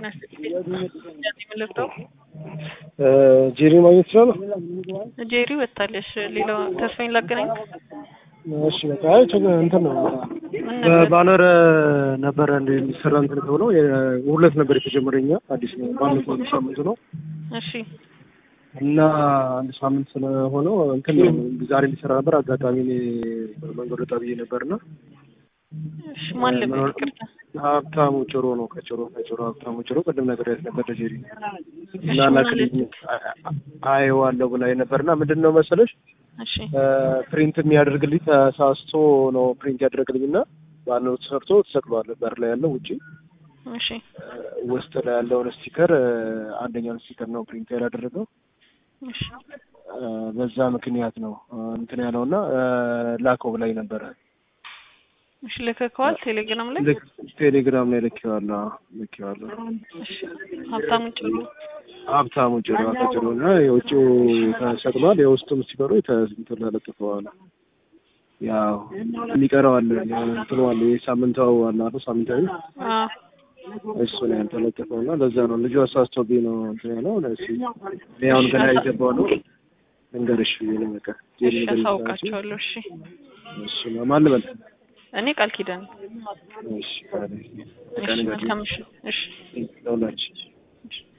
ልርዳው? ጄሪ ማግኘት ይችላል? ጄሪ ወታለሽ። ሌላው ተስፋዬን ላገናኝ። እሺ በቃ አይ ችግር እንትን ነው ምን ነበር? በባነር ነበረ እንደ የሚሰራ እንትን ተብሎ ሁለት ነበር የተጀመረኛ አዲስ ነው ባለፈው አንድ ሳምንት ነው እሺ እና አንድ ሳምንት ስለሆነው እንትን ነው ዛሬ እንዲሰራ ነበር። አጋጣሚ እኔ መንገድ ወጣ ብዬ ነበርና እሺ ማን ልበል? ይቅርታ። ሀብታሙ ጭሮ ነው ከጭሮ ከጭሮ ሀብታሙ ጭሮ ቅድም ነገር ያት ነበር ለጄሪ እና እሺ ምን ላክልኝ አየዋለሁ ብላኝ ነበርና ምንድን ነው መሰለሽ እሺ ፕሪንት የሚያደርግልኝ ተሳስቶ ነው ፕሪንት ያደረግልኝና ባነሩ ተሰርቶ ተሰቅሏል በር ላይ ያለው ውጪ እሺ ውስጥ ላይ ያለውን ስቲከር አንደኛውን ስቲከር ነው ፕሪንት ያላደረገው እሺ በዛ ምክንያት ነው እንትን ያለውና ላከው ብላኝ ነበረ እሺ ልከከዋል ቴሌግራም ላይ ልክ ቴሌግራም ላይ ልኬዋለሁ ልኬዋለሁ እሺ ሀብታሙ ጭሩ ሀብታሙ ጭሮ ከጭሮ እና የውጭው ተሰቅሏል የውስጡም ስቲከሩ እንትን ተለጥፈዋል ያው የሚቀረው አለ እንትኑ አለ የሳምንታው አለ አይደል ሳምንታዊ አ እሱ ነው ያልተለጠፈው እና ለዛ ነው ልጁ አሳስቶብኝ ነው እንትን ያለው እሺ እኔ አሁን ገና የገባው ነው እንገርሽ ብዬ ነው በቃ እሺ አሳውቃቸዋለሁ እሺ እሺ ማን ልበል እኔ ቃል ኪዳን እሺ ካለ እሺ መልካም እሺ እሺ ለሁላችን